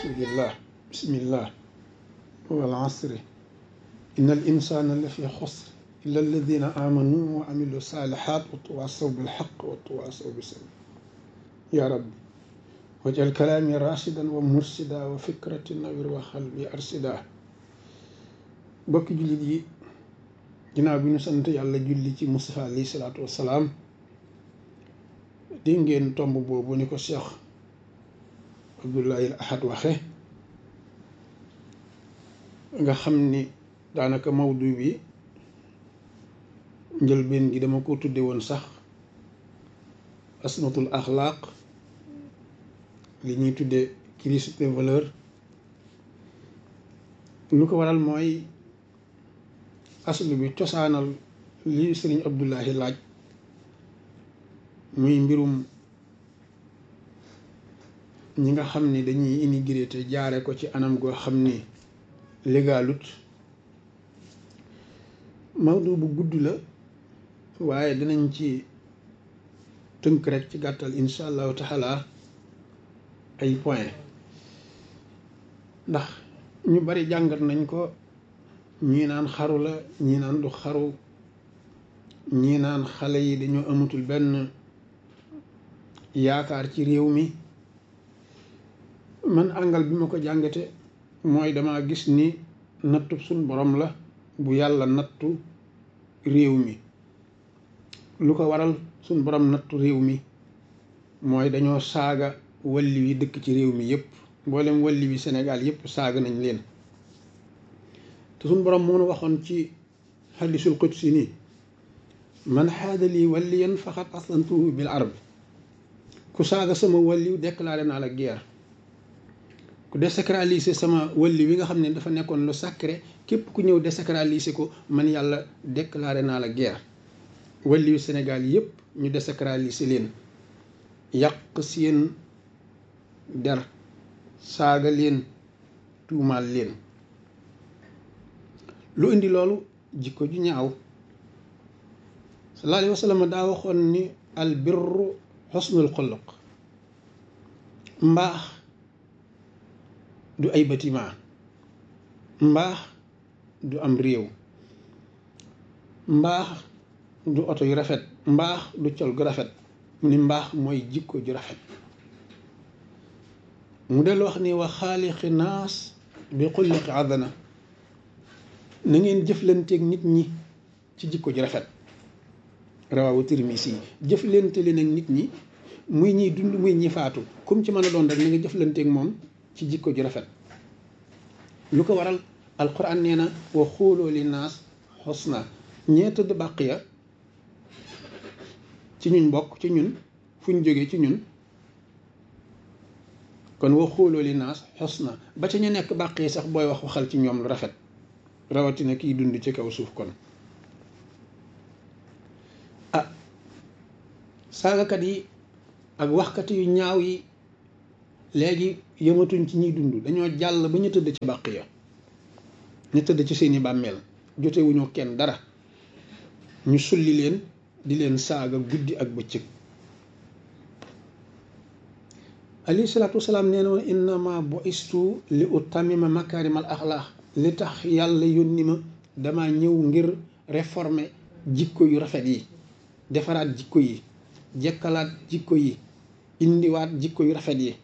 rasulillah bismillah wal asri inna al insana la fi xusr illa alladina amanu wa amilu salihat wa tawasaw bil xaq wa tawasaw bis sabr ya rabbi wajal kalaami rashidan wa mursida wa fikrati nawir wa xalbi arsida bokki jullit yi ginnaaw bi ñu sant yàlla julli ci Mustafa alayhi salaatu wassalaam di ngeen tomb boobu ni ko Cheikh Abdoulaye Ahad waxe nga xam ni daanaka mawdu bi njëlbeen gi dama ko tudde woon sax asmatul axlaaq li ñuy tudde crise des valeurs lu ko waral mooy aslu bi cosaanal li sëriñ Abdullahi laaj muy mbirum ñi nga xam ni dañuy immigré te jaare ko ci anam goo xam ni légalut mawdu bu gudd la waaye dinañ ci tënk rek ci gàttal insha allahu taala ay point ndax ñu bari jàngat nañ ko ñii naan xaru la ñii naan du xaru ñii naan xale yi dañoo amatul benn yaakaar ci réew mi man àngal bi ma ko jàngate mooy dama gis ni nattu suñ borom la bu yàlla nattu réew mi lu ko waral suñ borom nattu réew mi mooy dañoo saaga walli wi dëkk ci réew mi yépp mboolem walli wi Sénégal yépp saaga nañ leen te suñ borom moo nu waxoon ci xadisul qudsi nii man xaada lii walliyan faqat aslantuhu bil arbi ku saaga sama walliw déclaré naa la guerre ku désacraliser sama walli wi nga xam ne dafa nekkoon lu sacré képp ku ñëw désacraliser ko man yàlla déclaré naa la guerre walliwu Sénégal yépp ñu désacraliser leen yàq seen der saaga leen tuumaal leen lu indi loolu jikko ju ñaaw sallallahu alayhi wa sallam daa waxoon ni al birru xusnul xuluq mbaax du ay bâtiment mbaax du am réew mbaax du oto yu rafet mbaax du col gu rafet mu ni mbaax mooy jikko ju rafet mu del wax ni wa xaaliqi naas bi xulliqi adana na ngeen jëflanteeg nit ñi ci jikko ju rafet rawaawu Tirmisi yi jëflante leen ak nit ñi muy ñiy dund muy ñi faatu comme ci mën a doon rek na nga jëflanteeg moom ci jikko ju rafet lu ko waral alquran nee na wa xooloo li naas xusna ñee tëdd bàq ya ci ñun bokk ci ñun fu ñu jógee ci ñun kon wa xooloo li naas xusna ba ca ñu nekk bàq yi sax booy wax waxal ci ñoom lu rafet rawatina kiy dund ci kaw suuf kon ah saagakat yi ak waxkat yu ñaaw yi léegi yëmatuñ ci ñiy dund dañoo jàll ba ñu tëdd ci bàq ya ñu tëdd ci seeni bàmmeel jotewuñu kenn dara ñu sulli leen di leen saaga guddi ak bëccëg alayhi salaatu wasalaam nee na woon innama bu istu li utamima makaarimal axlaax li tax yàlla yónni ma dama ñëw ngir réformer jikko yu rafet yi defaraat jikko yi jekkalaat jikko yi indiwaat jikko yu rafet yi